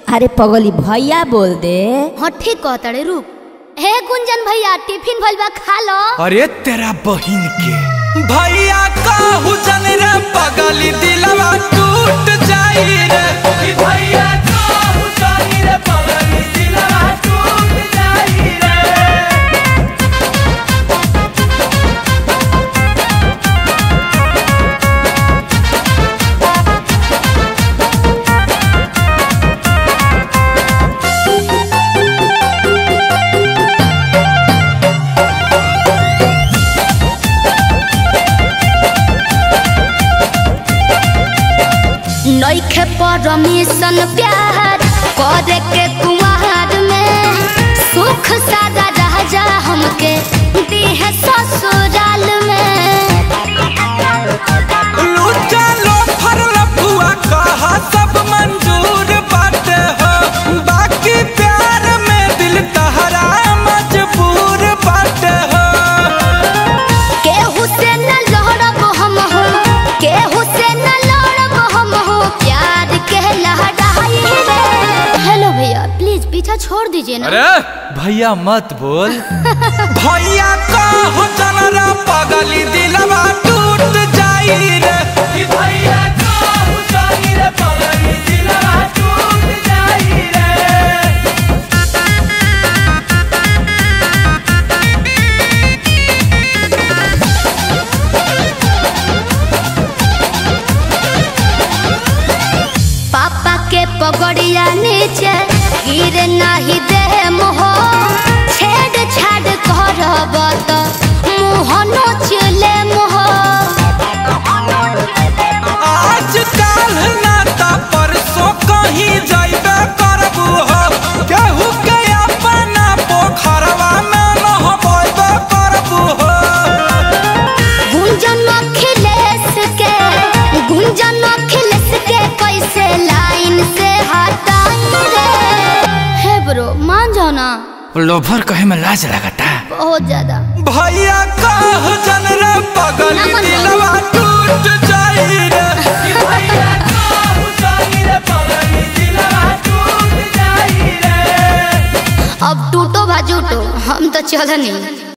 अरे पगली भैया बोल दे हाँ ठीक कहतड़े रुक हे गुंजन भैया टिफिन भइल बा खा लो अरे तेरा बहिन के भैया कहू जन रे पगली दिलवा टूट जाई रे कि भैया कहू जन रे पगली दिलवा टूट जाई रे नइखे परमिशन प्यार करे के कुमार में सुख सादा राजा हमके दीहे ससुराल में लूटा लो फर लफुआ कहा सब मंजूर बाटे हो बाकी प्यार में दिल तहरा मजबूर बाटे हो केहू से न लड़ब हम हो केहू से न लड़ब हम हो प्यार के लहराई रे हेलो भैया प्लीज पीछा छोड़ दीजिए ना अरे भैया मत बोल भैया कहो जनरा पगली दिलवा टूट जाई रे कि भैया कहो जाई रे पगली दिलवा टूट जाई रे पापा के पगड़िया नीचे गिर नहीं दे मोह छेड़ छाड़ करब तो मुँह नोचले मोह आज काल नाता परसों कहीं जाइबे करबू हो केहू के अपना पोखरवा में नहबैबे करबू हो गुंजन अखिलेश के गुंजन अखिलेश के कैसे लाइन से हटाई रे हे ब्रो मान जाओ ना लोभर कहे में लाज लगता बहुत ज्यादा भैया कह जन रे पगली नमन दिलवा टूट जाई रे कि भैया कह जाई रे पगली दिलवा टूट जाई रे अब टूटो भाजूटो हम तो चल नहीं